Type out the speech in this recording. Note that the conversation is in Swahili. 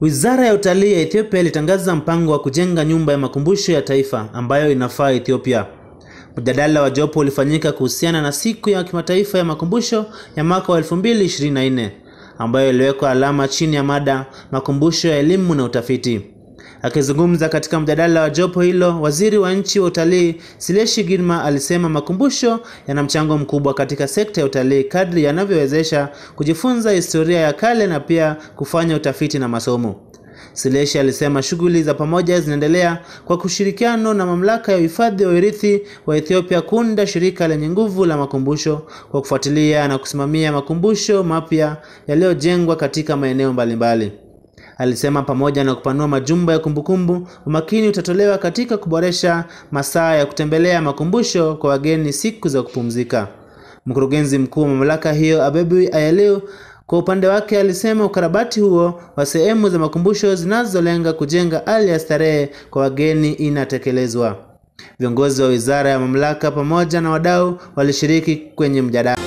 Wizara ya Utalii ya Ethiopia ilitangaza mpango wa kujenga nyumba ya makumbusho ya taifa ambayo inafaa Ethiopia. Mjadala wa jopo ulifanyika kuhusiana na siku ya kimataifa ya makumbusho ya mwaka wa 2024 ambayo iliwekwa alama chini ya mada makumbusho ya elimu na utafiti. Akizungumza katika mjadala wa jopo hilo, waziri wa nchi wa utalii Sileshi Girma alisema makumbusho yana mchango mkubwa katika sekta ya utalii kadri yanavyowezesha kujifunza historia ya kale na pia kufanya utafiti na masomo. Sileshi alisema shughuli za pamoja zinaendelea kwa kushirikiano na mamlaka ya uhifadhi wa urithi wa Ethiopia kuunda shirika lenye nguvu la makumbusho kwa kufuatilia na kusimamia makumbusho mapya yaliyojengwa katika maeneo mbalimbali. Alisema pamoja na kupanua majumba ya kumbukumbu, umakini utatolewa katika kuboresha masaa ya kutembelea makumbusho kwa wageni siku za kupumzika. Mkurugenzi mkuu wa mamlaka hiyo Abebu Ayaliu kwa upande wake alisema ukarabati huo wa sehemu za makumbusho zinazolenga kujenga hali ya starehe kwa wageni inatekelezwa. Viongozi wa wizara ya mamlaka pamoja na wadau walishiriki kwenye mjadala.